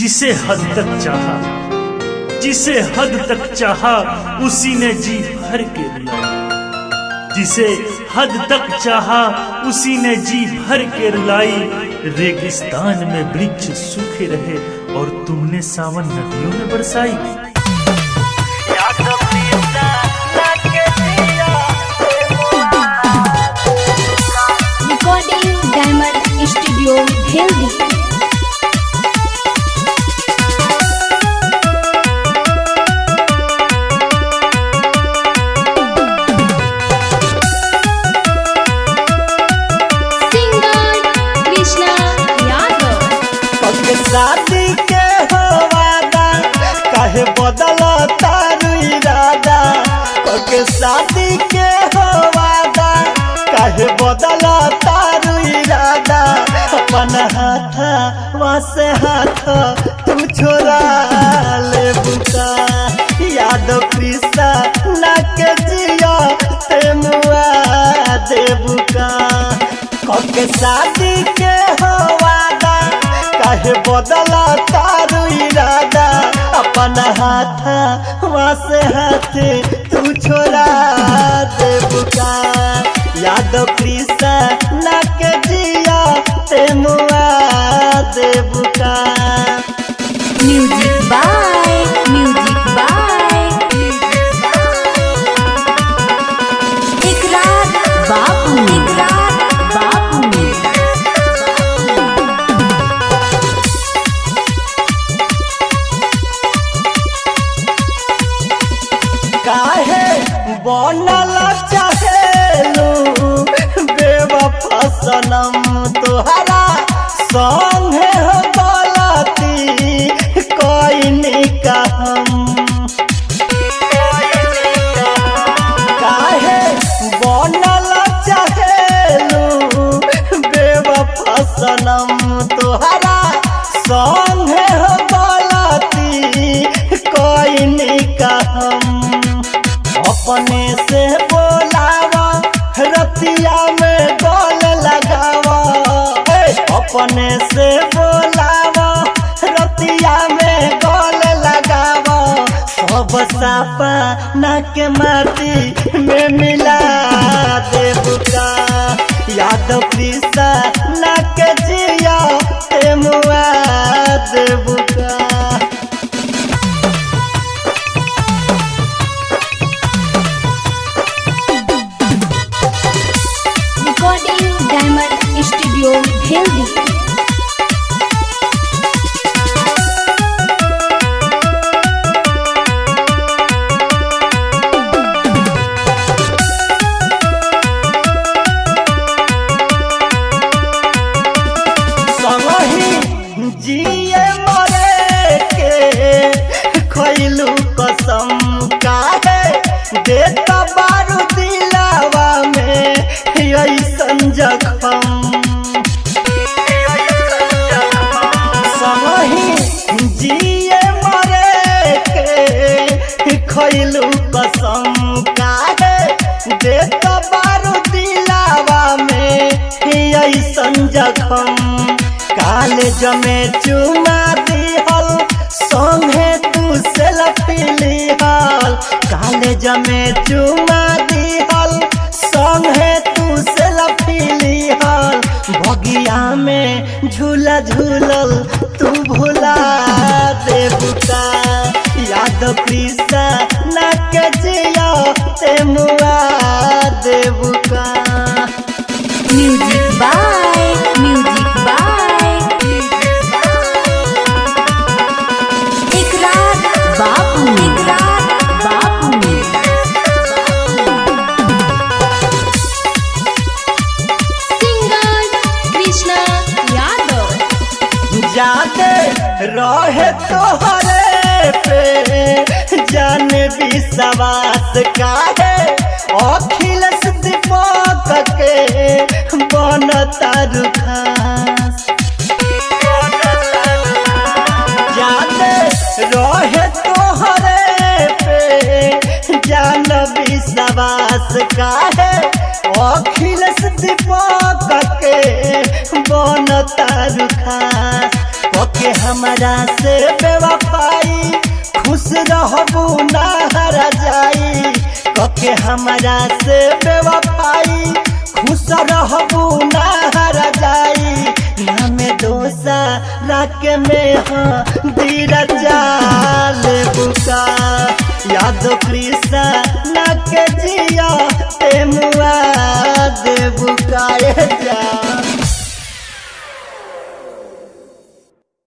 जिसे हद तक चाहा जिसे हद तक चाहा उसी ने जी भर के रुलाया जिसे हद तक चाहा उसी ने जी भर के रुलाई रेगिस्तान में वृक्ष सूखे रहे और तुमने सावन नदियों में बरसाई recording diamond studio healthy singer krishna yadav पग शादी के हो वादा काहे बदल तारू इरादा पग शादी के हो वादा काहे बदल तारू इरादा अपन हाथ वसे हाथ तू छोरा ले बुका याद कृष्णा ना के जिया ते मुआ दे बुका कब शादी के हो वादा काहे बदला तारू इरादा अपन हाथ वसे हाथ तू छोड़ा दे बुका याद कृष्णा ना के जिया ते मुआ दे बुका music by music by इकरार बापू इकरार बापू काहे बनल चाहेलू बेवफा सनम तोहरा संगे हो गलती कोई का हम काहे बनल चाहेलू बेवफा सनम तोहरा संगे हो गलती कोई का हम अपने से बोलावा रतिया में गोल लगावा ए, अपने से बोलावा रतिया में गोल लगावा सब सापा नाक माटी में मिला देवका याद प्रीसा नाक जिया ते मुआ देवका recording diamond studio healthy संगही जिए मरे के खैलू कसम काहे देता बारू दिलावा में ऐसन जखम संगही जिए मरे के खैलू कसम काहे देता बारू दिलावा में ऐसन जखम काले जमे चुना दिहल संगे तू सेल्फी लिहल काले जमे चुना दिहल संगे तू सेल्फी लिहल बगिया में झूला झूलल तू भुला देवता याद कृष्णा ना के जिया ते मुआ देवका music by music by इकरार बापू इकरार बापू singer krishna yadav जाने रहे तोहरे पे जान विश्वास काहे अखिलेश दीपक के बन तारू खास जाने रहे तोहरे पे जान विश्वास काहे अखिलेश दीपक के बन तारू खास के हमरा से बेवफाई खुश रहबू ना हरा जाई कके हमरा से बेवफाई खुश रहबू ना हरा जाई नामे दोसा राख में हाँ दीर जाल बुका यादो कृष्णा ना के जिया ते मुआ दे बुका जा